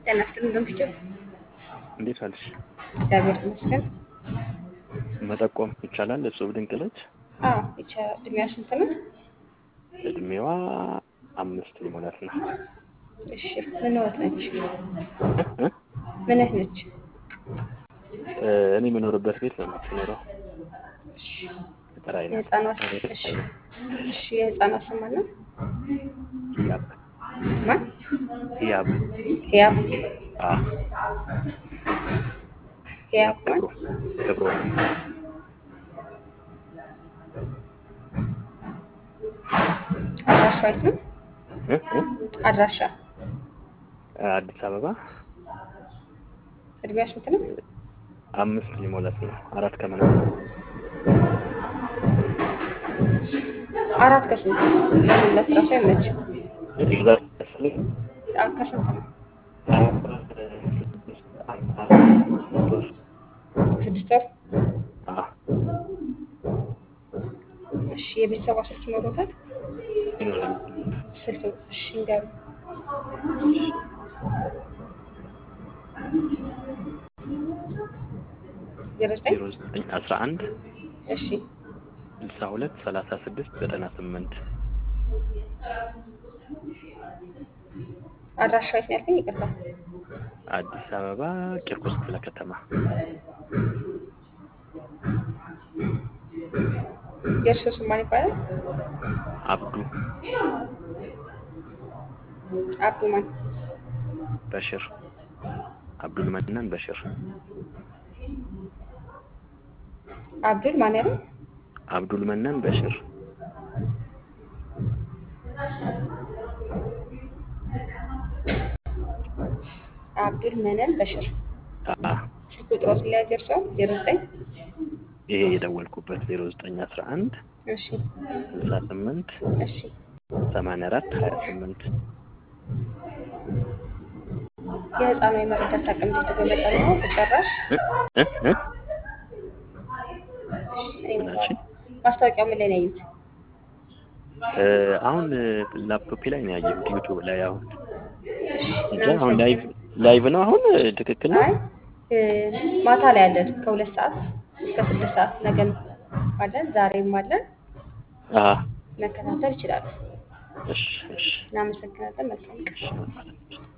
ጤና ይስጥልኝ በምሽቱ እንዴት ዋልሽ? እግዚአብሔር ይመስገን። መጠቆም ይቻላል? እጹብ ድንቅ ልጅ አዎ ይቻ እድሜዋ ስንት ነው? እድሜዋ አምስት ሊሞላት ነው። እሺ ምን ወት ነች? እ? ምንህ ነች? እ፣ እኔ የምኖርበት ቤት ነው የምትኖረው። እሺ ጠራይ ነው። የህፃኗ ስም እሺ እሺ የህፃኗ ስም ማን ነው? ህያብ ማን? ህያብ ህያብ አ ህያብ ማን? ክብሮ ክብሮ አድራሻ የት ነው? እ? እ? አድራሻ አዲስ አበባ እድሜዋ ስንት ነው? አምስት ሊሞላት ነው። አራት ከምናምን አራት ከስንት ለምን ለስራ ሰው አይመችም? እዛ ያስፈልግ አ ከስንት ነው? ስድስት ወር አ እሺ የቤተሰቧ ስልክ ይኖሩታል? ይኖራል። ስልክ እሺ እንገሩ ዜሮ ዘጠኝ ዜሮ ዘጠኝ አስራ አንድ እሺ ስልሳ ሁለት ሰላሳ ስድስት ዘጠና ስምንት አድራሻ የት ነው ያልከኝ? ይቅርታ አዲስ አበባ ቂርቆስ ክፍለ ከተማ የእርሶ ስም ማን ይባላል? አብዱ አብዱ ማን? በሽር አብዱል መናን በሽር አብዱል ማን ያለው? አብዱል መናን በሽር አብዱል መነን በሽር አ ስልክ ቁጥሮት ላይ ደርሰው ዜሮ ዘጠኝ ይሄ የደወልኩበት ዜሮ ዘጠኝ አስራ አንድ እሺ ስልሳ ስምንት እሺ ሰማንያ አራት ሀያ ስምንት የህፃኗ የመረዳት አቅም እንዴት በመጠኑ ነው? ተጨራሽ እ እ እ እኔ ምን አልሽኝ? ማስታወቂያው ምን ላይ ነው ያዩት? እ፣ አሁን ላፕቶፕ ላይ ነው ያየሁት ዩቱብ ላይ አሁን እሺ እንጂ አሁን ላይቭ ላይቭ ነው አሁን ትክክል ነው አይ እ፣ ማታ ላይ አለን ከሁለት ሰዓት እስከ ስድስት ሰዓት ነገም አለን ዛሬም አለን አ መከታተል ይችላሉ። እሺ እሺ እናመሰግናለን። መልካም ቀን። እሺ